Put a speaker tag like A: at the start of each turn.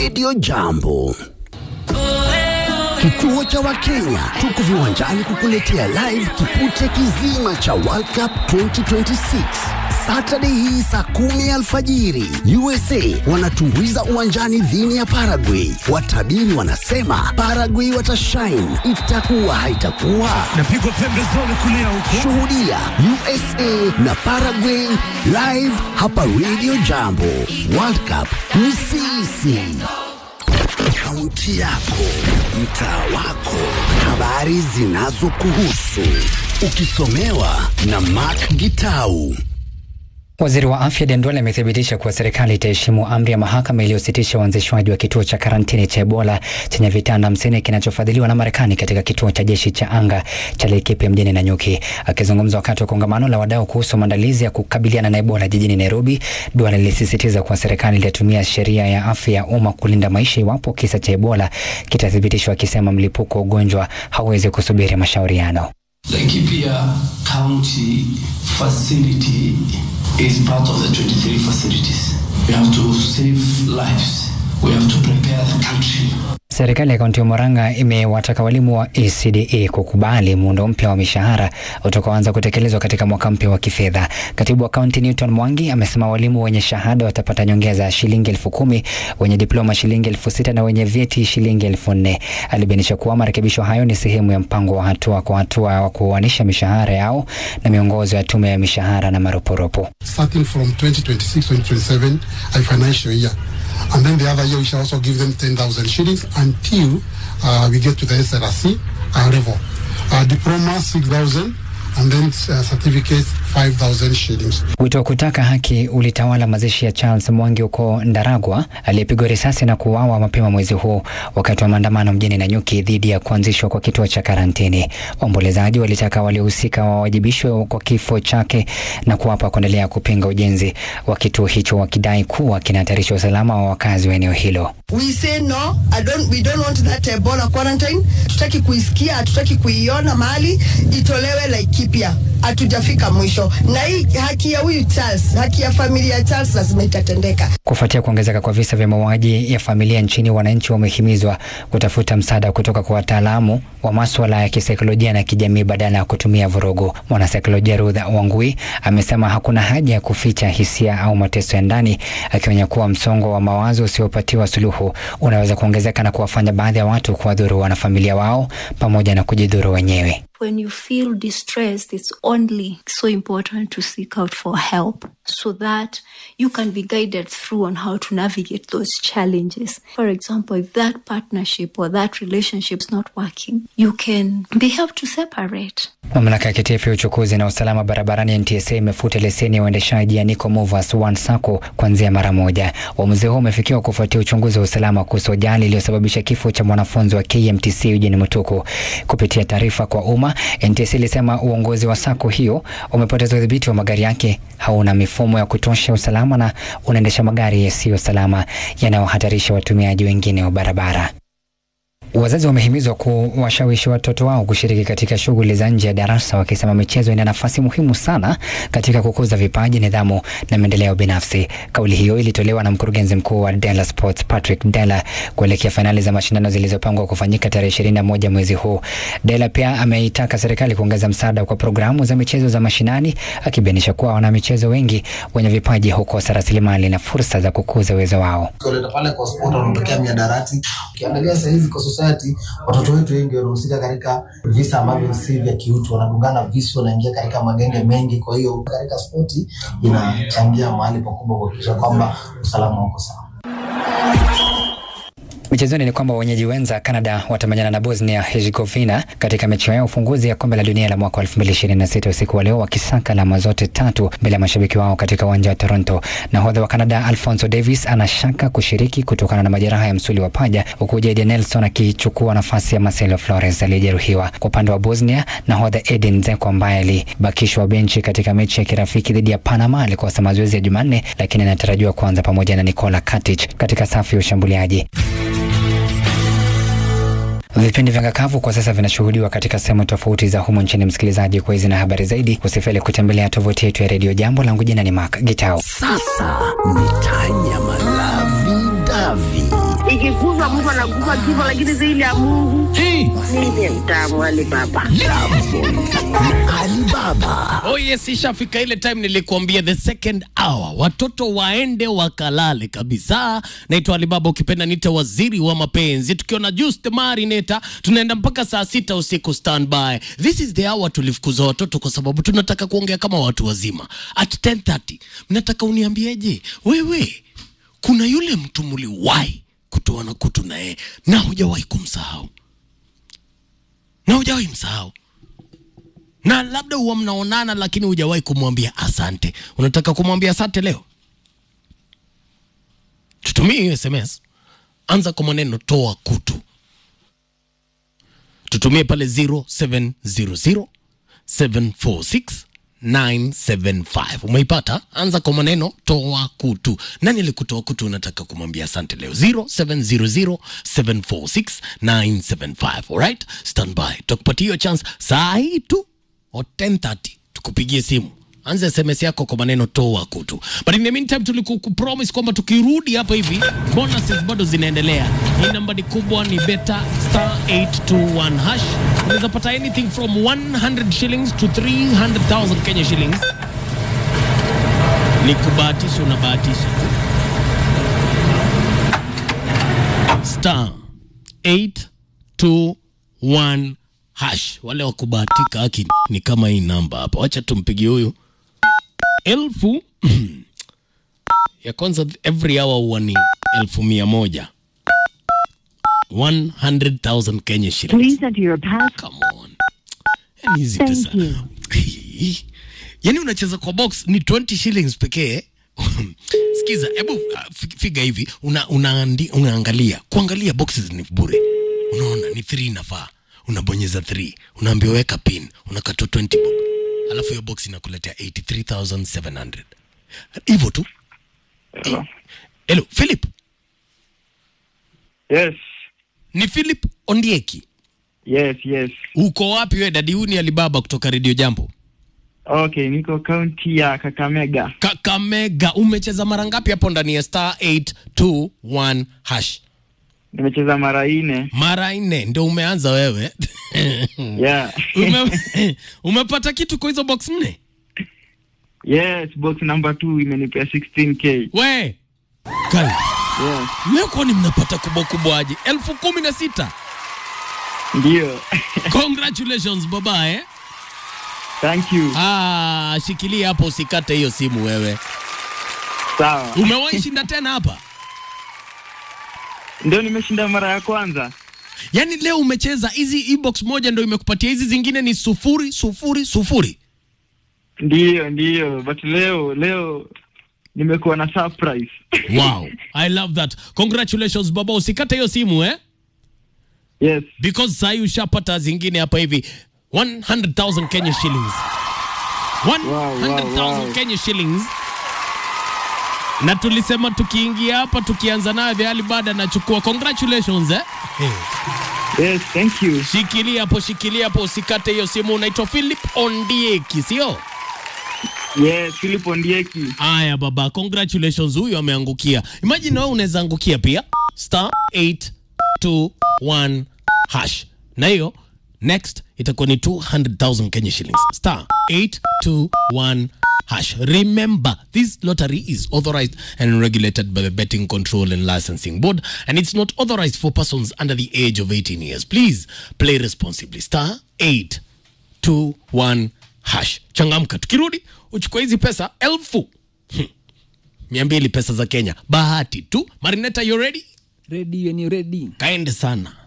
A: Radio Jambo. Kituo cha Wakenya tuko viwanjani kukuletea live kipute kizima cha World Cup 2026 Saturday hii saa kumi alfajiri. USA wanatumbuiza uwanjani dhini ya Paraguay. Watabiri wanasema Paraguay watashine, itakuwa haitakuwa.
B: Napigwa pembezoni kulia huko.
A: Shuhudia USA na Paraguay live hapa Radio Jambo. World Cup ni sisi. Kaunti yako, mtaa wako, habari zinazokuhusu, ukisomewa na Mark Gitau.
C: Waziri wa afya Dendwale amethibitisha kuwa serikali itaheshimu amri ya mahakama iliyositisha uanzishwaji wa kituo cha karantini cha Ebola chenye vitanda hamsini kinachofadhiliwa na Marekani katika kituo cha jeshi cha anga cha Laikipia mjini Nanyuki. Akizungumza wakati wa kongamano la wadau kuhusu maandalizi ya kukabiliana na Ebola jijini Nairobi, Duale lilisisitiza kuwa serikali itatumia sheria ya afya ya umma kulinda maisha iwapo kisa cha Ebola kitathibitishwa, akisema mlipuko wa ugonjwa hauwezi kusubiri mashauriano.
D: Laikipia County facility is part of the 23 facilities. We have to save lives. We have to prepare the country.
C: Serikali ya kaunti ya Murang'a imewataka walimu wa ECDA kukubali muundo mpya wa mishahara utakaoanza kutekelezwa katika mwaka mpya wa kifedha. Katibu wa kaunti Newton Mwangi amesema walimu wenye shahada watapata nyongeza ya shilingi elfu kumi, wenye diploma shilingi elfu sita na wenye vyeti shilingi elfu nne. Alibainisha kuwa marekebisho hayo ni sehemu ya mpango wa hatua kwa hatua wa kuoanisha mishahara yao na miongozo ya tume ya mishahara na marupurupu.
E: starting from 2026-2027 a financial year. And then the other year we shall also give them 10,000 shillings until uh, we get to the SRC uh, level. Uh, diploma 6,000 and then uh, certificates 5,000 shillings.
C: Wito wa kutaka haki ulitawala mazishi ya Charles Mwangi huko Ndaragwa aliyepigwa risasi na kuuawa mapema mwezi huu wakati wa maandamano mjini Nanyuki dhidi ya kuanzishwa kwa kituo cha karantini. Waombolezaji walitaka waliohusika wawajibishwe kwa kifo chake na kuwapa kuendelea kupinga ujenzi wa kituo hicho, wakidai kuwa kinahatarisha usalama wa wakazi wa eneo hilo.
F: We say no, I don't, we don't want that Ebola quarantine. Tutaki kuisikia, hatutaki kuiona mahali itolewe Laikipia. Hatujafika mwisho, na hii haki ya huyu Charles, haki ya familia ya Charles lazima itatendeka.
C: Kufuatia kuongezeka kwa visa vya mauaji ya familia nchini, wananchi wamehimizwa kutafuta msaada kutoka kwa wataalamu wa maswala ya kisaikolojia na kijamii badala ya kutumia vurugu. Mwanasaikolojia Ruth Wangui amesema hakuna haja ya kuficha hisia au mateso ya ndani, akionya kuwa msongo wa mawazo usiopatiwa suluhu unaweza kuongezeka na kuwafanya baadhi ya watu kuwadhuru wanafamilia wao pamoja na kujidhuru wenyewe.
G: when you feel distressed, it's only so important to seek out for help so that you can be guided through on how to navigate those challenges. For example, if that partnership or that relationship is not working, you can be helped to separate.
C: Mamlaka ya kitaifa ya uchukuzi na usalama barabarani NTSA imefuta leseni ya uendeshaji ya Nico Movers One Sacco kuanzia mara moja. Uamuzi huo umefikiwa kufuatia uchunguzi wa usalama kuhusu ajali iliyosababisha kifo cha mwanafunzi wa KMTC Eugene Mutuku. Kupitia taarifa kwa umma, NTSA ilisema uongozi wa sako hiyo umepoteza udhibiti wa magari yake, hauna mifumo ya kutosha ya usalama na unaendesha magari yasiyo salama yanayohatarisha watumiaji wengine wa barabara. Wazazi wamehimizwa kuwashawishi watoto wao kushiriki katika shughuli za nje ya darasa, wakisema michezo ina nafasi muhimu sana katika kukuza vipaji, nidhamu na maendeleo binafsi. Kauli hiyo ilitolewa na mkurugenzi mkuu wa Dela Sports Patrick Dela kuelekea fainali za mashindano zilizopangwa kufanyika tarehe ishirini na moja mwezi huu. Dela pia ameitaka serikali kuongeza msaada kwa programu za michezo za mashinani, akibainisha kuwa wanamichezo wengi wenye vipaji hukosa rasilimali na fursa za kukuza uwezo wao.
H: ukioleta pale kwa sport wanatokea miadarati. Ukiangalia saa hizi kwa society, watoto wetu wengi wanahusika katika visa ambavyo si vya kiutu, wanadungana visu, wanaingia katika magenge mengi. Kwa hiyo katika spoti inachangia mahali pakubwa kuhakikisha kwamba usalama uko sawa.
C: Michezoni ni kwamba wenyeji wenza Canada watamenyana na Bosnia Herzegovina katika mechi yao ya ufunguzi ya kombe la dunia la mwaka 2026 usiku wa leo, wakisaka alama zote tatu mbele ya mashabiki wao katika uwanja wa Toronto. Nahodha wa Canada Alfonso Davis anashaka kushiriki kutokana na majeraha ya msuli wa paja, huku Jadon Nelson akichukua nafasi ya Marcelo Flores aliyejeruhiwa. Kwa upande wa Bosnia, nahodha Edin Dzeko ambaye alibakishwa benchi katika mechi ya kirafiki dhidi ya Panama alikosa mazoezi ya Jumanne, lakini anatarajiwa kuanza pamoja na Nikola Katic katika safu ya ushambuliaji. Vipindi vya ngakavu kwa sasa vinashuhudiwa katika sehemu tofauti za humu nchini. Msikilizaji, kwa hizi na habari zaidi, usifeli kutembelea tovuti yetu ya redio Jambo. Langu jina ni Mark Gitao.
A: Sasa ni tanya malavi davi
I: ikiguzwa mtu anaguza kifo, lakini zaidi ya Mungu
B: Hey.
I: mimi mtamu wali baba.
A: Alibaba.
J: Oh yes, ishafika ile time nilikuambia the second hour, watoto waende wakalale kabisa. Naitwa Alibaba, ukipenda nite waziri wa mapenzi, tukiwa na Juice the Marinator, tunaenda mpaka saa sita usiku standby. This is the hour tulifukuza watoto kwa sababu tunataka kuongea kama watu wazima. At 10:30 mnataka uniambieje wewe, kuna yule mtu mliwahi kutoana kutu na yeye na hujawahi kumsahau na hujawahi msahau na labda huwa mnaonana lakini hujawahi kumwambia asante. Unataka kumwambia asante leo? Tutumie hiyo SMS, anza kwa maneno toa kutu, tutumie pale 0700 746 975 umeipata? Anza kwa maneno toa kutu. Nani alikutoa kutu? Unataka kumwambia asante leo? 0700 746 975. Alright, stand by, tutakupatia hiyo chance saa hii tu o 10:30 tukupigie simu anza sms yako kwa maneno toa kutu but in the meantime tulikupromise kwamba tukirudi hapa hivi bonuses bado zinaendelea hii namba ni kubwa ni beta star 821 hash unaweza pata anything from 100 shillings to 300000 kenya shillings ni kubahatisha unabahatisha tu star 821 hash wale wa kubahatika haki ni kama hii namba hapa wacha tumpigie huyu elfu ya kwanza every hour huwa ni elfu mia moja 100,000 Kenya shillings.
K: enter your pass.
J: Come on. Yani hizi pesa. yani unacheza kwa box ni 20 shillings pekee. Sikiza, hebu uh, fi- figa hivi una, unaandi, unaangalia kuangalia boxes ni bure. Unaona ni 3 inafaa. Unabonyeza 3, unaambiwa weka pin, unakatwa 20 bob. Alafu hiyo box inakuletea 83700. Hivyo tu. Hello. Hello, Philip.
L: Yes.
J: Ni Philip Ondieki.
L: Yes, yes.
J: Uko wapi wewe dadi? Huyu ni Alibaba kutoka Radio Jambo.
L: Okay, niko kaunti ya Kakamega.
J: Kakamega. Umecheza mara ngapi hapo ndani ya star 821 hash?
L: Nimecheza mara nne.
J: Mara nne ndio umeanza wewe.
L: Yeah.
J: Ume, umepata kitu kwa hizo box nne?
L: Yes, box number 2 imenipea 16k.
J: We. Kai.
L: Yes.
J: Leo kwani mnapata kubwa kubwa aje? elfu kumi na sita.
L: Ndio.
J: Congratulations baba eh.
L: Thank you.
J: Ah, shikilia hapo usikate hiyo simu wewe.
L: Sawa.
J: Umewahi shinda tena hapa?
L: Ndio nimeshinda mara ya kwanza.
J: Yaani leo umecheza hizi e-box moja ndio imekupatia hizi zingine ni sufuri sufuri sufuri.
L: Ndio, ndio. But leo leo nimekuwa na surprise.
J: Wow, I love that. Congratulations baba, usikate hiyo simu eh?
L: Yes.
J: Because sasa ushapata zingine hapa hivi 100,000 Kenya shillings. 100,000
L: wow.
J: Kenya shillings. Na tulisema tukiingia hapa tukianza nayo the Alibada nachukua. Congratulations eh?
L: Yes, thank you.
J: Shikilia hapo, shikilia hapo, usikate hiyo simu. Unaitwa Philip Ondieki, sio?
L: Yes, Philip Ondieki.
J: Aya baba, congratulations, huyu ameangukia. Imagine wewe unaweza angukia pia star 821 hash, na hiyo next itakuwa ni 200,000 Kenya shillings star 821 hash. Remember, this lottery is authorized and regulated by the Betting Control and Licensing Board, and it's not authorized for persons under the age of 18 years. Please play responsibly. Star 821 hash. Changamka, tukirudi uchukue hizi pesa elfu Hmm. mia mbili pesa za Kenya. Bahati tu. Marineta, you ready?
M: Ready when you ready.
J: Kaende sana.